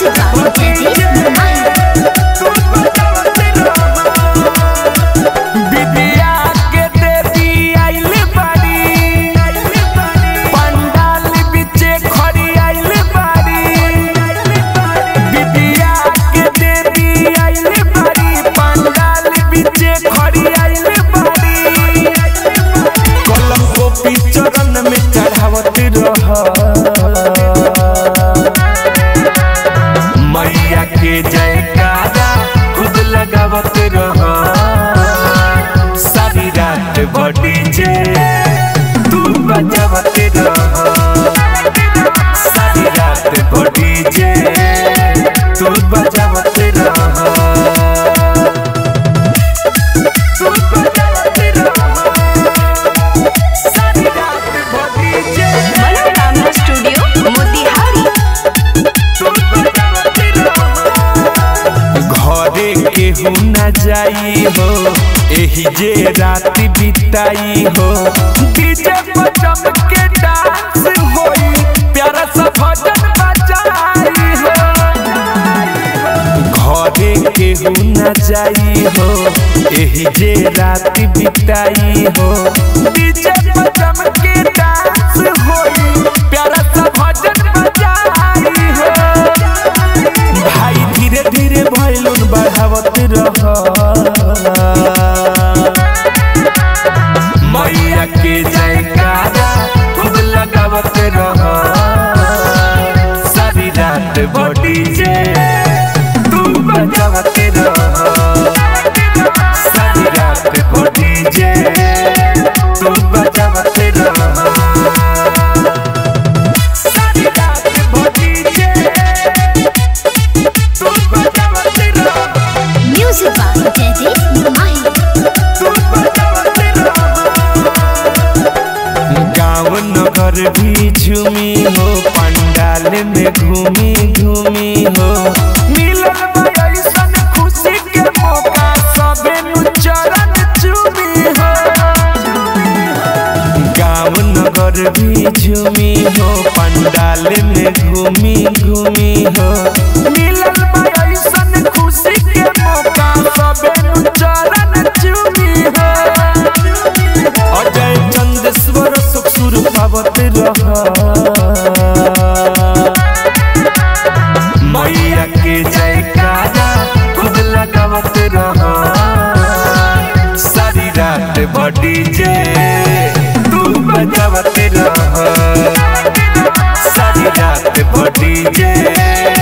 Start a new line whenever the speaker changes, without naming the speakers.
Music by Jaideep Mahi.
विद्या के देवी आइल बाड़ी पंडाल बिचे खड़ी आइल बाड़ी विद्या के देवी आइल बाड़ी पंडाल बिचे खड़ी आइल बाड़ी कलम गोपी चरण में चढ़ावत रह मैया के जयकारा खुद लगावत रह सारी रात बड़ी जे तू बजावत रह सारी रात बड़ी जे तू बजावत रह तू बजावत रह सारी रात बड़ी जे
मनोकामना स्टूडियो मोतिहारी
घरे केहू न जाई हो एही जे रात बिताई हो डीजे पर जम के डांस होई प्यारा सा भजन बजाई हो घरे केहू न जाई हो एही जे रात बिताई हो डीजे पर जम के डांस होई प्यारा सा भजन बजाई हो भाई धीरे धीरे भैलुन बढ़ावत रह मैया के जयकारा खुद लगावत रह सारी रात बड़ी जे तू बजावत रह सारी रात बड़ी जे तू बजावत रह सारी रात बड़ी जे तू बजावत रह
Music by Jaideep Mahi.
गाँव नगर भी झूमी हो पंडाल में घूमी घूमी हो मिलल बा अइसन खुशी के मौका सबे नु चरण चूमी हो गाँव नगर भी झूमी हो पंडाल में घूमी घूमी हो मिलल बा अइसन खुशी के मौका सबे नु चरण चूमी हो अजय चंदेश्वर सुख सुर पावत रह मैया के जयकारा खुद लगावत रह सारी रात बड़ी जे तू बजावत रह सारी रात बड़ी जे